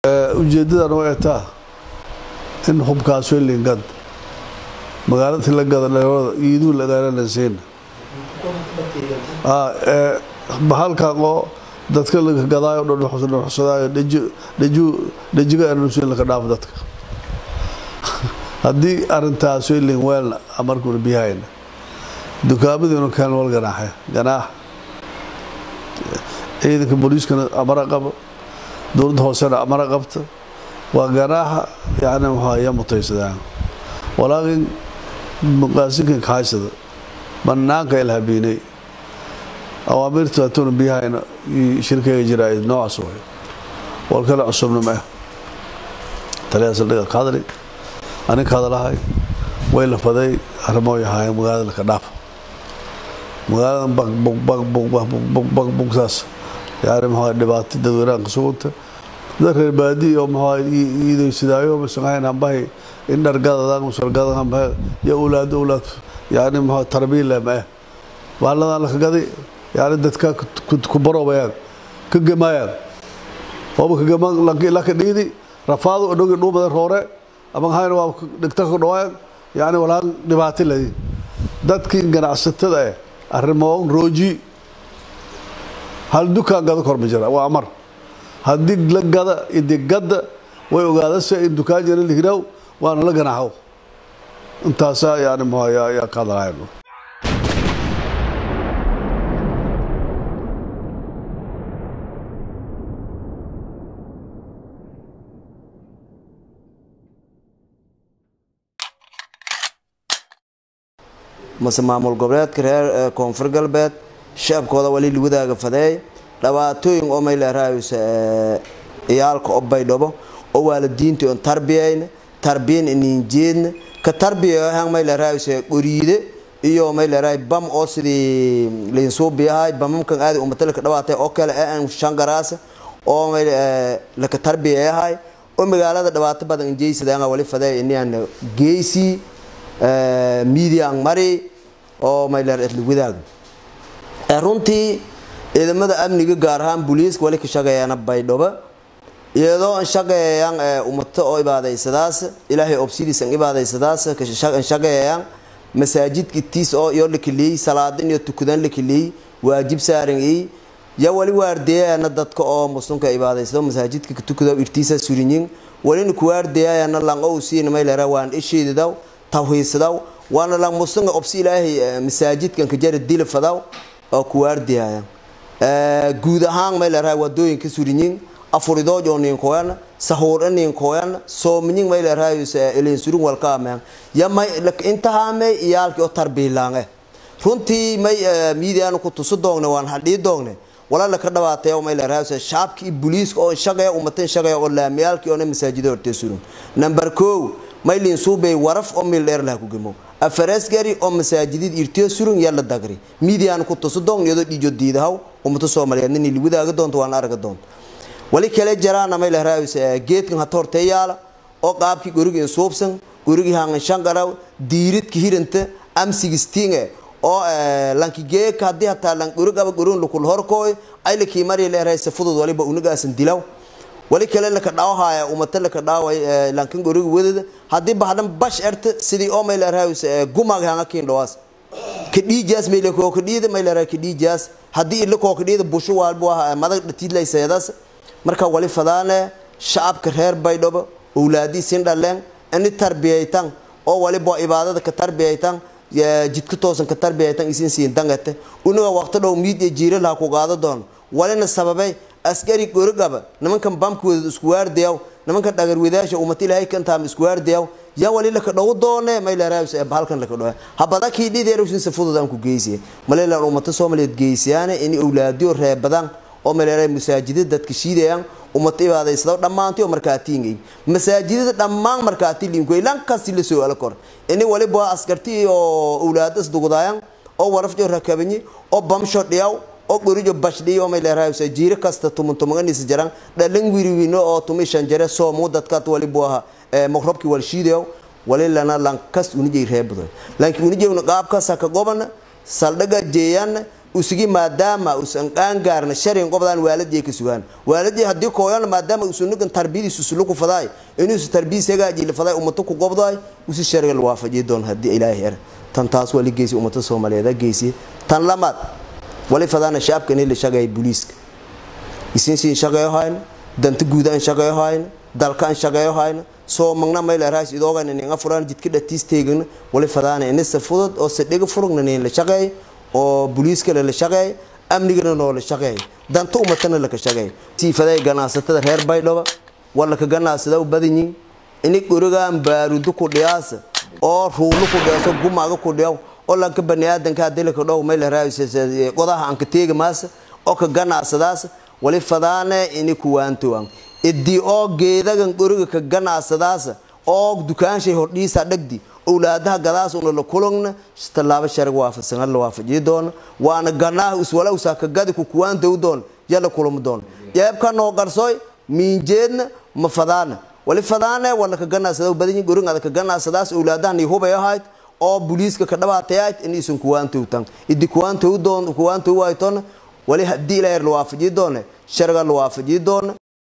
ujeedadan way taa in hubkaas lingad magaaladii la gada dhalada iiduu lagaalanasiin bahalkan oo dadka laga gadaayo dhanxusadaayo dhajiga anusin laka dhaafo dadka haddii arintaas lin weelna markuuna biyahayna dukaamadiinu keen wal ganaaxe ganaax ciidanka booliiskana amara qabo dowladda hoosena amara qabta waa ganaaxa yani muxuaya mutaysadaan walaakin muqaasinkan kahaysada banaanka ilhabiinay awaamirta atuuna biyahayna shirkayga jiraa noocaas way wal kale cusubna ma ah taliyaa saldhiga ka hadli aninka hadalahay way lafaday arrimooy ahaayeen magaalada laka dhaafo magaaladan bagbugsaas yani muxua dhibaato dadweynaha ka suganta dad reer baadi oo muxua iidaysidaayo masangahayn hambahay in dhargadadan musalgadan hambahay ya owlaad owlaad yani muxua tarbiile ma ah bahalladan laka gadi yani dadka ku baroobayaan ka gemaayaan ooba kagema laka dhiidi rafaado odhogi dhuumada roore ama hayna waa dhigta ka dhawaayan yani walaan dhibaato ladi dadkii ganacsatada eh arrimoon rooji hal dukaan gada kor ma jira waa amar haddii la gada idigada way ogaadase in dukaan jira lihiraw waana la ganaaxo intaasaa yani muxua yaa ka hadalahayn mase maamul goboleedka reer koonfur galbeed shacabkooda wali wadaaga fadeey dhabaatooyin oo mayleeraayus ciyaalka o baydhabo oo waalidiinta on tarbiyayna tarbiyan ininjeedna ka tarbiyahan mayleeraayus qoriide iyo mayleeraay bam oo sidii liinsuubiyahay bamamkan aadi umatalka dhawaatay oo kale aan shangaraasa oo laka tarbiyayahay oo magaalada dhibaato badan injeysadaan wali fadeey inian geysii media ang mari oo mayleer etli wadaag runtii ciidamada amniga gaar ahaan booliiska wali ka shaqeeyaan baydhabo iyadoo an shaqeeyaan umato oo ibaadaysadaas ilaahay obsidiis an ibaadaysadaas an shaqeeyaan masaajidka tiis oo iyo lakeliyey salaadin iyo tukadan lakeliyey waajib saaran ii ya wali waardeeyana dadka oo muslimka ibaadaysado masaajidka ka tukado irtiisa surinyin walina ku waardeeyana lan oo siin mayleera waan isheedaw tawhiisadaw waana la muslimka obsi ilaahay masaajidkan ka jara dilfadaw oo ku waardeeyaya guud ahaan mayleera wadooyinka surinyin afurido joonin koyan sahuur nin koyan soominyin mayleera ilin surun walka ameen ya may intaha may iyaalki oo tarbiilaange runtii may miidiyan ku tusu doonne waan hadhii doonne wala la ka dhawaatay oo mayleera shaabki iyo booliiska oo shaqeeya umatan shaqeeya oo laamiyaalki oo masaajida hortee surun number 2 maylin suubay waraf oo mil dheer laha ku gemo afareesgari oo masaajidid irtiyo surun yalla dagri miidiyan ku tusu doon iyadoo dhijo diidahaw ummato soomaaliyeed nin li wadaaga doonto waan arga doonto wali kale jaraana may la raawis geedkan hata hortee yaala oo qaabkii gurigii suubsan gurigii hangan shangaraw diiridka hiranta am sixteen oo lanki geeka haddii hataa lan gurigaba gurun lukul horkooy ay lakii mari leeraysa fudud waliba unagaasan dilaw wali kale laka dhaawahaya umata laka dhaaway lankan guriga wadada haddii bahdan bash erta sidii oo mayla raawis gumag hanga kiin dhawaas ka dhiijaas mayla koo ka dhiida mayla raa ka dhiijaas haddii ila koo ka dhiida busho waalbu ah madag dhatiidlay seedaas marka wali fadaane shacabka reer baydhabo owlaadii sin dhaleen ini tarbiyaytan oo waliba ibaadada ka tarbiyaytan jidka toosan ka tarbiyaytan isin siin dangate unaga waqti dhow miid iyo jiira laha ku qaado doono walina sababay askari gorogaba nimankan bamkooda isku waardayaw nimankan dhagarwadaasha ummata ilaahay kantaama isku waardayaw yaa wali laka dhow doone mayleeraabs bahalkan laka dhow habada kii dhideerushin si fudud aan ku geysiye maleelaan ummata soomaaliyeed geysiyaan in awlaadiyo reebadan oo maleeraa masaajida dadka shiidayaan ummata ibaadaysado dhammaantii oo markaatiingay masaajidada dhammaan markaati liinkoy lankasti la soo ala kor ini waliba askarti oo awlaadas dugudaayan oo warafjo rakabanyi oo bamsho dhiyaw oo gurijo bashdhiyo oo mayleeraaysa jiiro kasta tumun tumaganisa jaran dhalan wiriwino oo tumi shan jare soomu dadkaat walibu aha maqrobki wal shiidayo walilana lankas unijay reebdo laakiin unijayna qaabkaasa ka gobana saldhaga jeeyana usigi maadaama usan qaangaarna sharin qobdaan waaladii ka sugaan waaladii haddii kooyan maadaama usunugan tarbiyadiisu suluku faday inuusu tarbiyis hagaajili faday ummato ku qobday usi shariga la waafajiyi doon haddii ilaahay er tan taas wali geysi ummata soomaaliyeed geysi tan lamaad wali fadaana shacabka inay la shaqeeya booliiska isinsiin shaqeeyo hayna danta guud aan shaqeeyo hayna dalka aan shaqeeyo hayna soo magna mayla raas idoogan ninga furan jidka dhatiis teegna wali fadaana inisa fudud oo sadhiga furugna nin la shaqeeyo oo booliiska la shaqeeyo amnigana noo la shaqeeyo danta ummatana la ka shaqeeyo siifaday ganacsatada reer baydhabo wala ka ganacsada u badanyiin ini gurigaan baarudu ku dhiyaasa oo ruulu ku dhiyaaso gumaaga ku dhiyaw oo lanka baniaadanka hadii la ka dhow mayla raas qodaha aan ka teegi maasa oo ka ganacsadaas wali fadaane ini kuwaantowan idii oo geedagan guriga ka ganacsadaas oo dukaanshay hordhiisa dhagdi owlaadaha gadaas una la kulugna tallaabo sharag waafaqsan la waafajiyi doona waana ganaaha iswala usaa ka gadi ku kuwaantow doon yala kulum doon jeebka noo garsoy miinjeedna ma fadaana wali fadaane wala ka ganacsada badanyi gurigaada ka ganacsadaas owlaadahan hubay ahayd oo booliiska ka dhabaatayayd inaysan kuwaantowtan idi kuwaantow doon kuwaantow waytona wali haddii ilaahay la waafajiyi doone sharga la waafajiyi doona